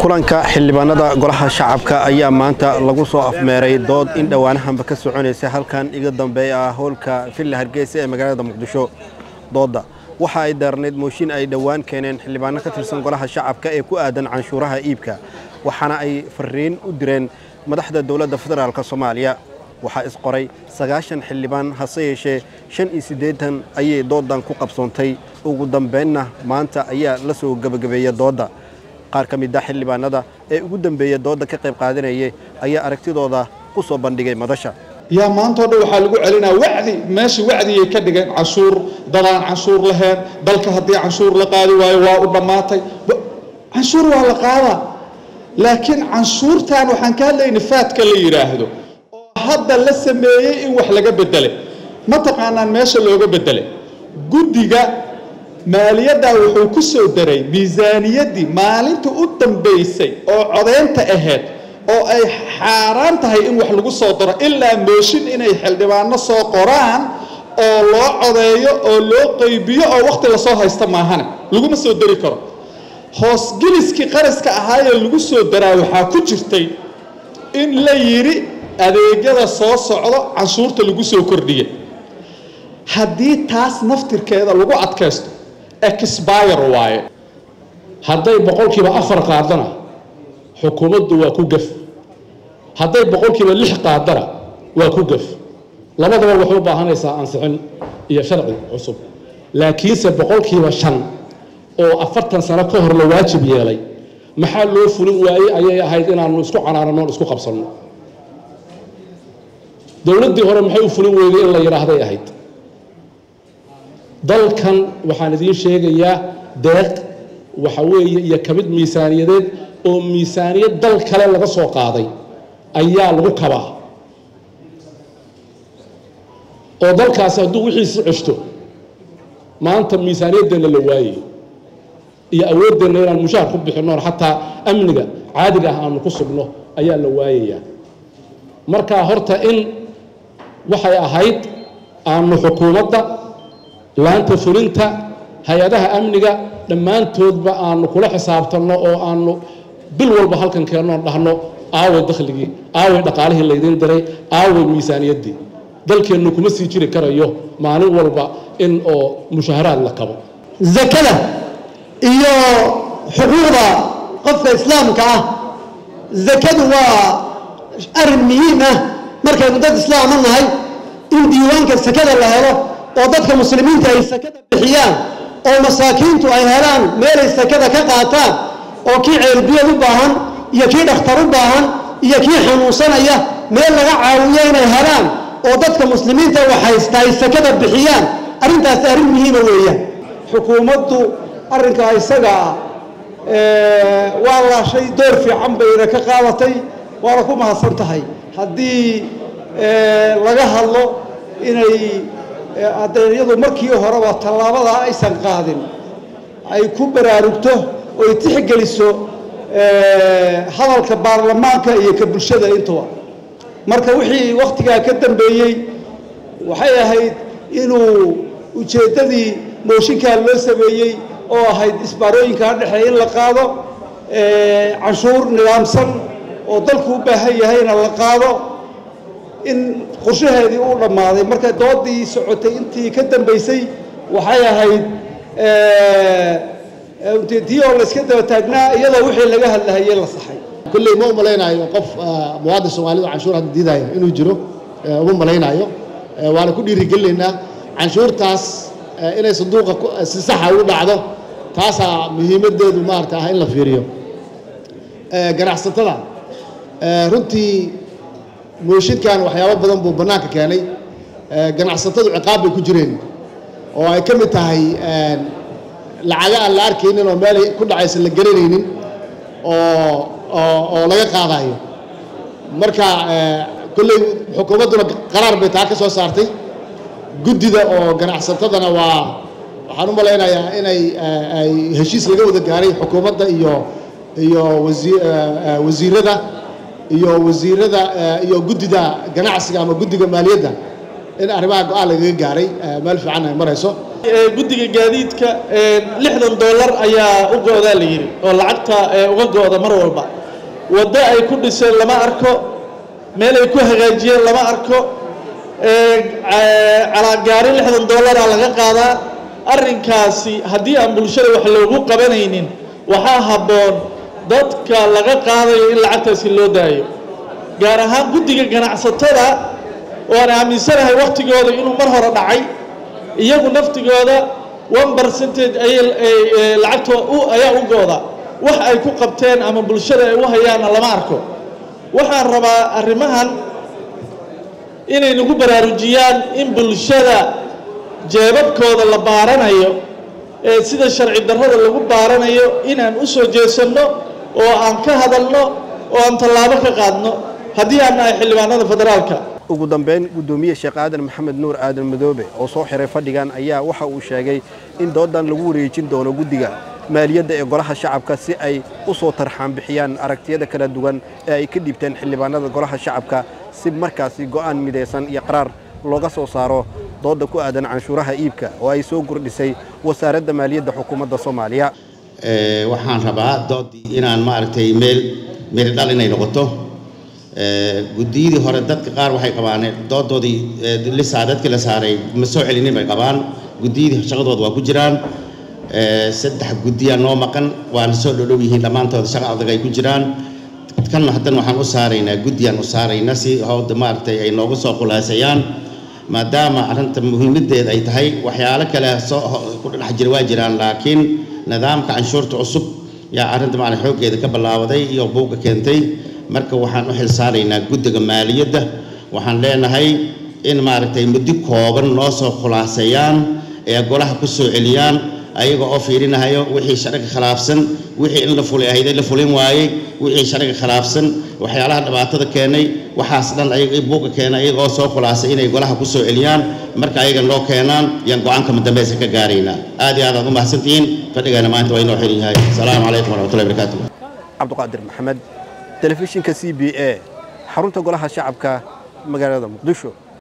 kulanka xildhibaanada golaha shacabka ayaa maanta lagu soo afmeeray dood in dhowaanahanba ka soconaysa halkan iga dambeeya ah howlka villa hargeysa ee magaalada muqdisho doodda waxa ay daarnayd mooshin ay dhowaan keeneen xildhibaano ka tirsan golaha shacabka ee ku aadan canshuuraha iibka waxaana ay fariin u direen madaxda dowladda federaalk soomaaliya waxaa isqoray sagaashan xildhibaan hase yeeshee shan iyo siddeetan ayay dooddan ku qabsoontay ugu dambeynna maanta ayaa la soo gebagabeeya doodda qaar ka mid a xildhibaanada ee ugu dambeeya doodda ka qayb qaadanayay ayaa aragtidooda ku soo bandhigay madasha yaa maantao dhan waxaa lagu celinaa wacdi meesha wacdigay ka dhigeen canshuur dadaan canshuur lahayn dalka haddii canshuur la qaadi waayo waa u dhammaatay canshuur waa la qaadaa laakiin canshuurtan waxaan ka hadlayna faadka la yidhaahdo oo hadda la sameeyey in wax laga bedelay ma taqaanaan meesha looga bedelay guddiga maaliyaddaa wuxuu ku soo daray miisaaniyaddii maalinta u dambaysay oo codeynta ahayd oo ay xaaraan tahay in wax lagu soo daro ilaa mooshin inay xildhibaano soo qoraan oo loo codeeyo oo loo qaybiyo oo wakhti lasoo haysta maahane laguma soo dari karo hoosgeliskii qaraska ahaayee lagu soo daraa waxaa ku jirtay in la yidhi adeegyada soo socdo canshuurta lagu soo kordhiya haddii taas naftirkeeda lagu adkaysto exbire waaye hadday boqolkiiba afar qaadana xukuumaddu waa ku gef hadday boqolkiiba lix qaadana waa ku gef labadaba waxay u baahanaysaa ansixin iyo sharci cusub laakiinse boqolkiiba shan oo afartan sano ka hor la waajib yeelay maxaa loo fulin waayey ayay ahayd inaanu isku canaanano isku qabsanno dowladdii hore maxay u fulin weyday in la yidhaahday ahayd dalkan waxaan idiin sheegayaa deeq waxa weeye iyo ka mid miisaaniyadeed oo miisaaniyad dal kale laga soo qaaday ayaa lagu kabaa oo dalkaasi hadduu wixiisi ceshto maanta miisaaniyaddeenna la waayayo iyo awooddeenna inaan mushaar ku bixinnoon xataa amniga caadiga ah aanu ku sugno ayaa la waayayaa markaa horta in waxay ahayd aanu xukuumadda laanta fulinta hay-adaha amniga dhammaantoodba aanu kula xisaabtanno oo aanu bil walba halkan keennoon dhahno aaway dakhligii aaway dhaqaalihii laydiin diray aaway miisaaniyaddii dalkeennu kuma sii jiri karayo maalin walba in oo mushaharaad la kabo zakada iyo xuquuqda qofka islaamka ah zakadu waa arrin muhiim ah markaynu dad islaama nahay in diiwaanka sakada la helo oo dadka muslimiinta ay sakada bixiyaan oo masaakiintu ay helaan meelay sakada ka qaataan oo kii ceelbiyad u baahan iyo kii dhakhtar u baahan iyo kii xanuunsanaya meel laga caawiyo inay helaan oo dadka muslimiinta waxhaysta ay sakada bixiyaan arrintaas arrin muhiima weeyaan xukuumaddu arrinkaa isaga ah waa laashay door fiican bayna ka qaadatay waana ku mahadsan tahay haddii laga hadlo inay adeegyadu markii horeba tallaabadaa aysan qaadin ay ku baraarugto oy tixgeliso hadalka baarlamaanka iyo ka bulshada intuba marka wixii wakhtigaa ka dambeeyey waxay ahayd inuu ujeeddadii mooshinkaa loo sameeyey oo ahayd isbaarooyinkaa dhexeeya in la qaado canshuur nidaamsan oo dalku u baahan yahayna la qaado in qorshaheedii uu dhammaaday marka doodii socotay intii ka dambaysay waxay ahayd tii oo layska daba taagnaa iyadoo wixii laga hadlahayey la saxay kulley ma u malaynayo qof muwaadin soomaalida canshuur hadda diidayo inuu jiro uma malaynayo waana ku dhiirigelinaynaa canshuurtaas inay sanduuqa si saxa u dhacdo taasaa muhiimaddeedu maarata ah in la fiiriyo ganacsatada runtii mooshinkan waxyaabo badan buu bannaanka keenay ganacsatadu ciqaab bay ku jireen oo ay ka mid tahay lacaga aan la arkaynin oo meelay ku dhacaysa la garanaynin oo oo laga qaadayo marka kolley xukuumadduna qaraar bay taa ka soo saartay guddida oo ganacsatadana waa waxaan u malaynayaa inay ay heshiis laga wada gaaray xukuumadda iyo iyo wasiirada iyo wasiirada iyo guddida ganacsiga ama guddiga maaliyadda in arrimaha go-aan lagaga gaaray meel fiican ay marayso guddiga gaadiidka lixdan dollar ayaa u go-daa la yidhi oo lacagta uga go-da mar walba waddo ay ku dhiseen lama arko meel ay ku hagaajiyeen lama arko calaagaari lixdan dollaraa laga qaadaa arrinkaasi haddii aan bulshada wax loogu qabanaynin waxaa habboon dadka laga qaadayo in lacagtaasi loo daayo gaar ahaan guddiga ganacsatada oo aan aaminsanahay wakhtigooda inuu mar hore dhacay iyagu naftigooda one percentage ayay lacagto ayaa u go-da wax ay ku qabteen ama bulshada ay u hayaanna lama arko waxaan rabaa arrimahan inay nagu baraarujiyaan in bulshada jeebabkooda la baaranayo ee sida sharci darrada lagu baaranayo inaan u soo jeesanno oo aan ka hadalno oo aan tallaabo ka qaadno haddii aan nahay xildhibaanada federaalka ugu dambeyn guddoomiye sheekh aadan maxamed nuur aadan madoobe oo soo xiray fadhigan ayaa waxa uu sheegay in doodan lagu wareejin doono guddiga maaliyadda ee golaha shacabka si ay u soo tarxaan bixiyaan aragtiyada kala duwan ee ay ka dhibteen xildhibaanada golaha shacabka si markaasi go'aan midaysan iyo qaraar looga soo saaro dooda ku aadan canshuuraha iibka oo ay soo kordhisay wasaaradda maaliyadda xukuumadda soomaaliya waxaan rabaa doodii inaan maaragtay meel meel dhal inay noqoto guddiyadii hore dadka qaar waxay qabaan doodoodii lisaa dadkii la saaray ma soo celinin bay qabaan guddiyadii shaqadooda waa ku jiraan saddex guddiyaa noo maqan waana soo dhodhow yihiin dhammaantooda shaqa adag ay ku jiraan kan haddana waxaan u saaraynaa guddiyaan u saaraynaa si howda maaragtay ay nooga soo khulaasayaan maadaama arrinta muhiimaddeeda ay tahay waxyaalo kale soo ku dhex jira waa jiraan laakiin nidaamka canshuurta cusub yaa arrinta maaragtay xooggeeda ka ballaabaday iyo buugga keentay marka waxaan u xilsaaraynaa guddiga maaliyadda waxaan leenahay in maaragtay muddo kooban noo soo khulaaseeyaan ee golaha ku soo celiyaan ayaga oo fiirinahayo wixii sharciga khilaafsan wixii in la fulay ahayd la fulin waayey wixii sharciga khilaafsan waxyaalaha dhibaatada keenay waxaas dhan ayaga buuga keenay ayaga oo soo khulaasay inay golaha ku soo celiyaan marka ayaga noo keenaan yaan go-aanka madambeysa ka gaaraynaa aad iyo aad aad u mahadsantihiin fadhigana maanta waa inoo xiran yahay asalaamu calaykum waraxmatullahi barakaatu cabdiqaadir maxamed telefishinka c b a xarunta golaha shacabka magaalada muqdisho